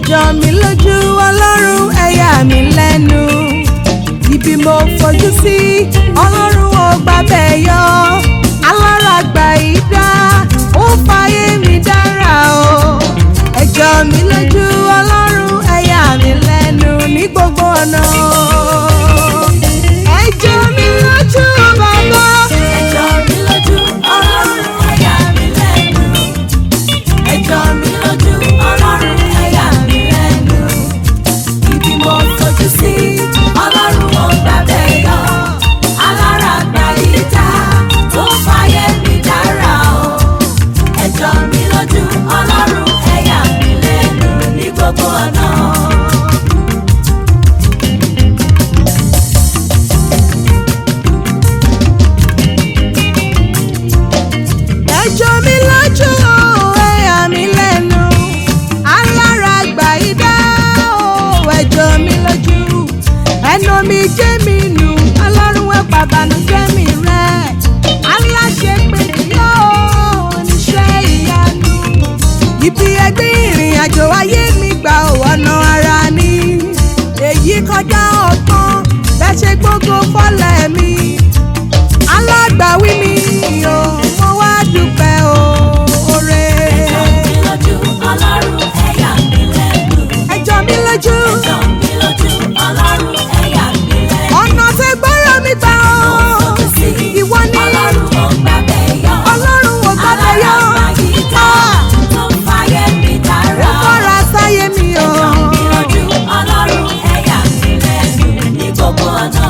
jọ mí lójú ọlọ́run ẹ̀yà mi lẹ́nu ibi mo fojú sí ọlọ́run ò gbàbẹ̀ yọ alára gbà ìdá ó fàyè mi dára o ẹ jọ mí lójú ọlọ́run ẹ̀yà mi lẹ́nu ní gbogbo ọ̀nà ẹ jọ mí lójú bàbá. ẹjọ́ mi lójú ọlọ́run ẹ̀yà mi lẹ́nu. ẹjọ́ mi lójú ọlọ́run ẹ̀yà mi lẹ́nu. ibi mo fojú sí ọlọ́run ò gbàbẹ̀ yọ. alára gba ìjà tó fàyè mi dára o. ẹjọ́ mi lójú ọlọ́run ẹ̀yà mi lẹ́nu ní gbogbo ọ̀nà. ẹjọ́ mi lójú o ẹ̀yà mi lẹ́nu alára gbà ìdá o ẹjọ́ mi lójú ẹnu mi jẹ́ mi nù ọlọ́run ẹ̀ pàbànújẹ́ mi rẹ̀ aláṣẹ pé yóò níṣẹ́ ìyanu ibi ẹgbẹ́ ìrìn àjò ayé mi gbà ò ọ̀nà ara ni èyí kọjá ọgbọ́n bẹ́ẹ̀ ṣe gbogbo fọ́lẹ̀ mi alágbàwí mi o mo wá dúpẹ́ oore. ẹjọ́ mi lójú ọlọ́run ẹ̀yà mi lẹ́nu. ẹjọ́ mi lójú ẹjọ́ mi lójú ọlọ́run ẹ̀yà mi lẹ́nu. ọ̀nà tẹ gbọ́rọ̀ mi gbà ó fojú sí ìwọ ni ọlọ́run ò gbàbẹ̀ yọ. ọlọ́run ò gbàgbé yọ alágbàyíká tó ń fàyè mi ó dára. kọ́ra sáyé mi o. ẹjọ́ mi lójú ọlọ́run ẹ̀yà mi lẹ́nu ní gbogbo ọ̀nà.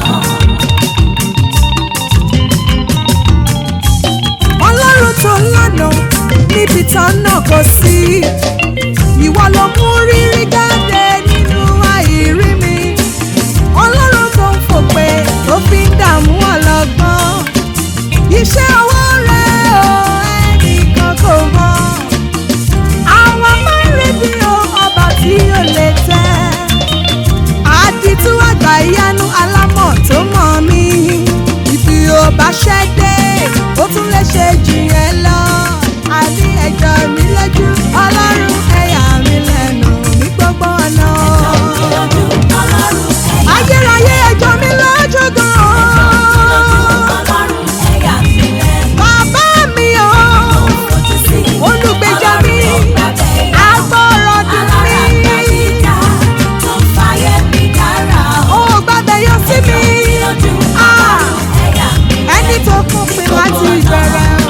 ọlọ́run tó lànà níbi tán náà kò sí ìwọ ló mú rírí jáde nínú àìrí mi ọlọ́run tó ń fòpè tó fi ń dààmú ọlọ́gbọ́n iṣẹ́ ọwọ́ rẹ o ẹnìkan kò mọ̀ àwọn máa ń retí o ọba tí ó lè tẹ́ àdìtú àgbà ìyanu alámọ̀ tó mọ̀ mí ibi ò bá ṣẹ́ dé ó tún lè ṣe jù yẹn lọ àní ẹjọ́ mi lójú ọlọ́run ẹ̀yà mi lẹ́nu ní gbogbo ọ̀nà. ẹjọ́ mi lójú ọlọ́run ẹ̀yà ayérayé ẹjọ́ mi lójú gan-an ọlọ́run ẹ̀yà mi lẹ́nu. bàbá mi o fojú sí olùgbèjà mi ọlọ́run ò gbàbẹ̀ yọ. agbọ́rọ̀ dùn mí alágbàyíká tó ń fàyè mi dára. ó gbàgbé yọ sí mi lójú Ah! ọlọ́run ẹ̀yà mi ẹni tó kún pin láti ìbẹ̀rẹ̀ o.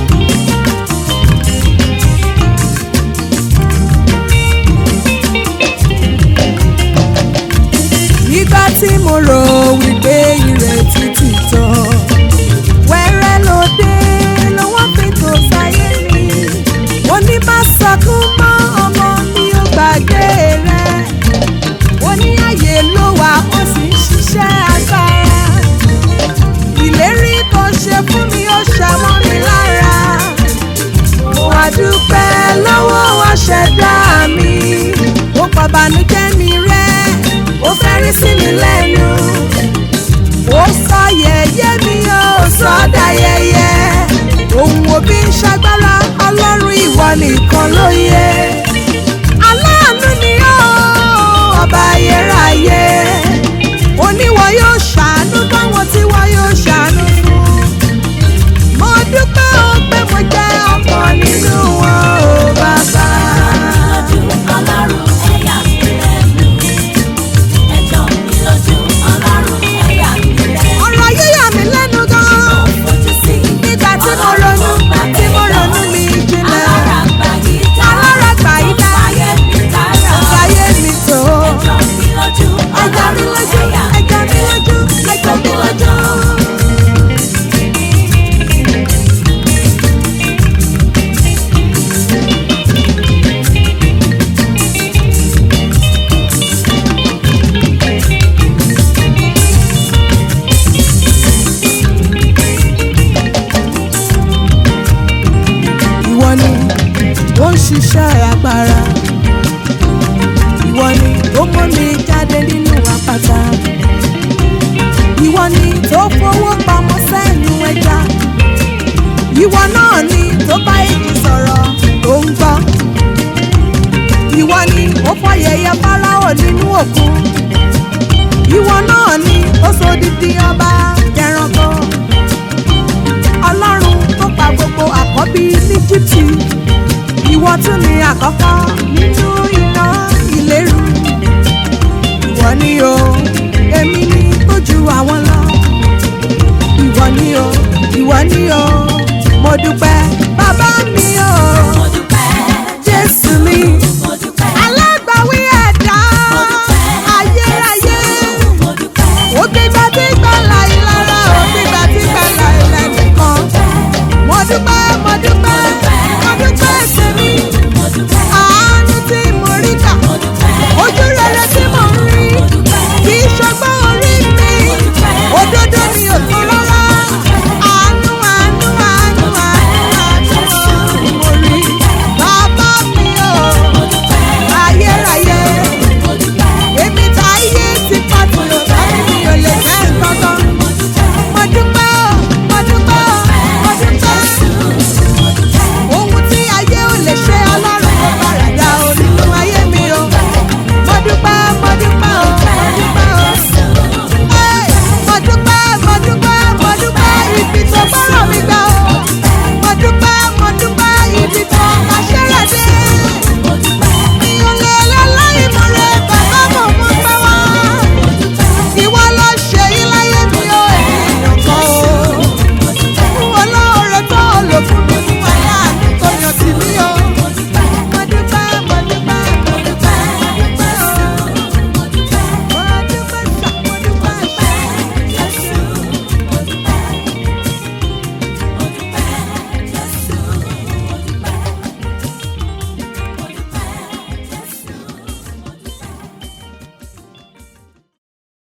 nígbà tí mo rò wípé ìrètí ti tán wẹ́rẹ́ ló dé lọ́wọ́ fi tó sáyé mi mo ní má sọkún mọ́ ọmọ mi ò gbàgbé rẹ̀ ó ní àyè ló wà ó sì ń ṣiṣẹ́ agbára ìlérí tó ṣe fún mi ó ṣàmọ́ mi lára mo wá dúpẹ́ lọ́wọ́ aṣẹ̀dá mi ó pàbànújẹ́ mi rẹ́ ó fẹ́rí sí mi lẹ́nu ó sọ yẹ̀yẹ́ mi ó sọ dáyẹyẹ ohun òbí ń ṣagbára ọlọ́run ìwọ nìkan ló yẹ aláàánú ni ó ọba ayérayé oníwọ yóò ṣàánú báwọn tí wọ́n yóò ṣàánú fún mo dúpẹ́ ó pé mo jẹ́ ọmọ nínú wọn ó bàbá. lójú ọlọ́run ẹ̀yà mi lẹ́nu. ẹjọ́ mi lójú ọlọ́run ẹ̀yà mi lẹ́nu. ọ̀rọ̀ ayé yà mí lẹ́nu gan-an fojú sí nígbà tí mo ronú tí mo ronú mi jinlẹ̀ alágbàyíká alára gbà yí tó ń dá fàyè mi dára. ọ̀gáyé mi tó ẹjọ́ mi lójú ẹja mi ọlọ́run lójú ẹ̀yà ẹja mi lójú ẹja mi lójú. ìwọ ni ó ń ṣiṣẹ́ agbára ìwọ ni ó mú mi jáde nínú àpáta ìwọ ni tó fowó pamọ́ sẹ́nu ẹja ìwọ náà ni tó bá èjì sọ̀rọ̀ tó ń gbọ́ ìwọ ni ó fọyẹyẹ di ọba jẹranko ọlọ́run tó pa gbogbo àkọ́bí ní Íjíbítì ìwọ tún ni àkọ́kọ́ nínú iná ìléru ìwọ ni o èmi ni tó ju àwọn lọ ìwọ ni o ìwọ ni o mo dúpẹ́ bàbá mi o. Mo dúpẹ́